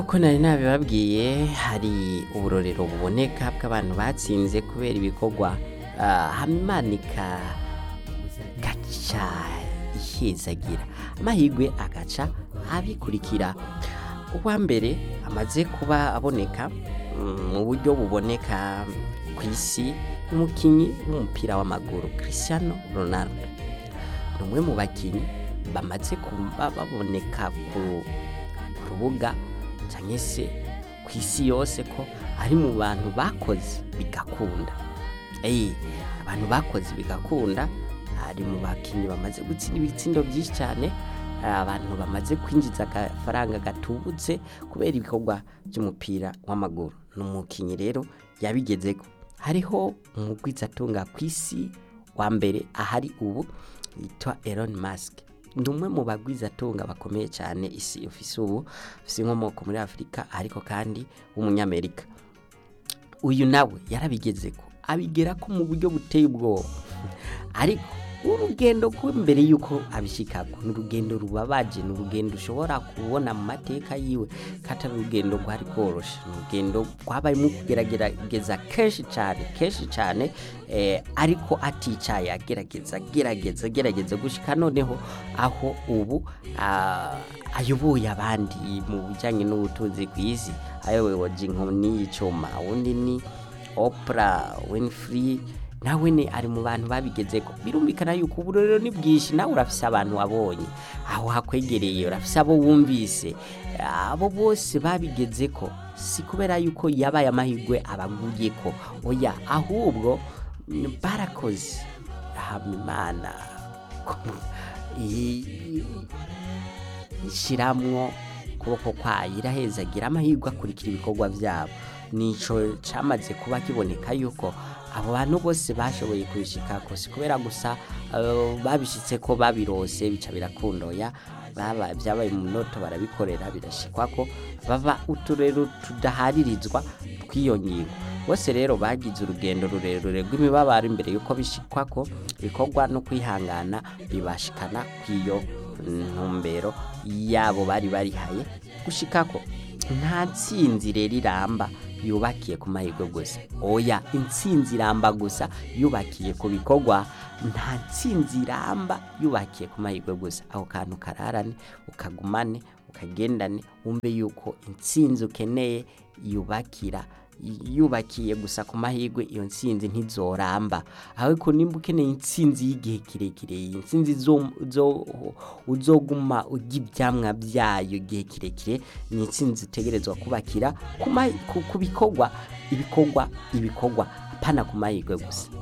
uko nari nabibabwiye hari uburorero buboneka bw'abantu batsinze kubera ibikorwa ah, hamanika gaca ihezagira amahirwe agaca abikurikira uwa mbere amaze kuba aboneka mm, mu buryo buboneka ku isi umukinnyi w'umupira w'amaguru Cristiano Ronaldo ni umwe mu bakinnyi bamaze kuba baboneka ku ku rubuga cyangwa se ku isi yose ko ari mu bantu bakoze bigakunda Eh, abantu bakoze bigakunda ari mu bakinnyi bamaze gutsinda ibitsindo byinshi cyane hari abantu bamaze kwinjiza agafaranga gatubutse kubera ibikorwa by'umupira w'amaguru ni umukinnyi rero yabigezeko hariho umugwizatunga ku isi wa mbere ahari ubu yitwa Elon Musk ni umwe mu bagwizatunga bakomeye cyane isi ufise ubu ufise inkomoko muri afurika ariko kandi w'umunyamerika uyu nawe yarabigezeko abigera ko mu buryo buteye ubwoba ariko urugendo mbere y'uko abishikako ni urugendo rubabaje ni urugendo ushobora kubona mu mateka yiwe ko atari urugendo rwari rworoshe ni urugendo rwabayemo kugerageza kenshi cyane kenshi cyane eh, ariko aticaye agerageza agerageza agerageza gushika noneho aho ubu ah, ayoboye abandi mu bijyanye n'ubutunzi ku isi ayoboye inkoni y'icuma undi ni Oprah Winfrey nawe ne ari mu bantu babigezeko birumvikana yuko ubu rero ni bwinshi nawe urafise abantu wabonye aho hakwegereye urafise abo wumvise abo bose babigezeko si kubera yuko yabaye amahirwe abaguyeko oya ahubwo mm, barakoze hama imana i- ishiramwo ukuboko kwayo irahezagira amahirwe akurikira ibikorwa byabo nico cyamaze kuba kiboneka yuko abo bantu bose bashoboye kubishikako si kubera gusa eh, babishitse ko babirose bica birakundoya baba byabaye mu noto barabikorera birashikwa ko baba uturero tudaharirizwa tw'iyo ngingo bose rero bagize urugendo rurerure rw'imibabaro imbere yuko bishikwa ko bikorwa no kwihangana bibashikana kw'iyo ntumbero yabo bari barihaye gushikako nta ntsinzi rero iramba yubakiye ku mahirwe gusa oya intsinzi iramba gusa yubakiye ku bikorwa nta ntsinzi iramba yubakiye ku mahirwe gusa ako kantu kararane ukagumane ukagendane wumve yuko intsinzi ukeneye yubakira yubakiye gusa ku mahirwe iyo ntsinzi ntizoramba ariko nimba ukeneye intsinzi y'igihe kirekire iyi ntsinzi zo- zo- uzoguma urya ibyamwa byayo igihe kirekire ni intsinzi utegerezwa kubakira ku ma- ku- ku bikorwa ibikorwa ibikorwa apana ku mahirwe gusa